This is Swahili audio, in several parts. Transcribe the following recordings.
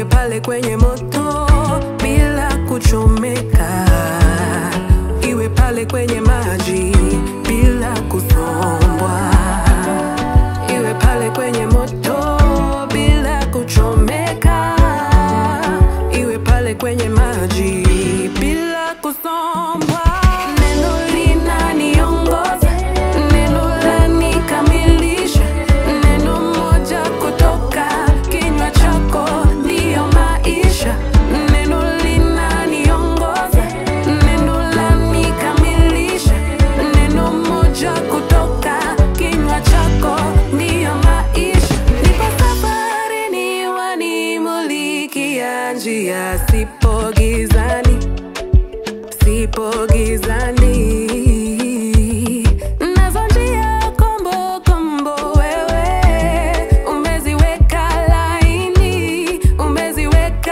pale kwenye moto bila kuchomeka, iwe pale kwenye maji bila kusombwa, iwe pale kwenye moto bila kuchomeka, iwe pale kwenye maji bila kusombwa. Neno linaniongoza, neno lanikamilisha, neno moja kutoka kinywa chako ndiyo maisha. Neno linaniongoza, neno lanikamilisha, neno moja kutoka kinywa chako ndiyo maisha. Nipo safarini, wanimulikia njia, sipo gizani sipo gizani nazo njia kombo kombo wewe umeziweka laini umeziweka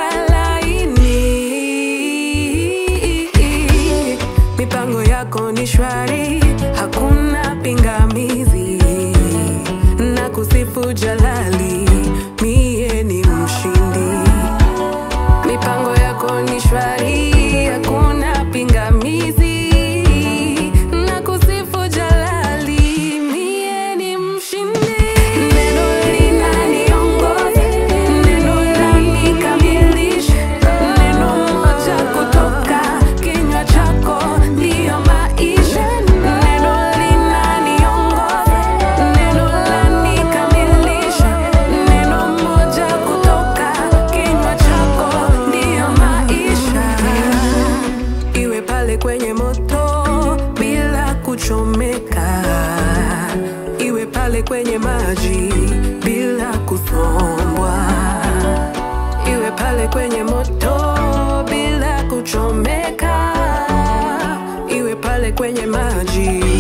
laini mipango yako ni shwari hakuna pingamizi na kusifu jalali mie ni mshindi mipango yako ni shwari, hakuna pingamizi. Na kusifu jalali, mie ni mshindi. Neno linaniongoza, neno lanikamilisha, neno moja kutoka kinywa chako ndiyo maisha. Neno linaniongoza, neno lanikamilisha, neno moja kutoka kinywa chako ndiyo maisha. Iwe pale kwenye moto bila kuchomeka, iwe pale kwenye maji bila kusombwa, iwe pale kwenye moto bila kuchomeka, iwe pale kwenye maji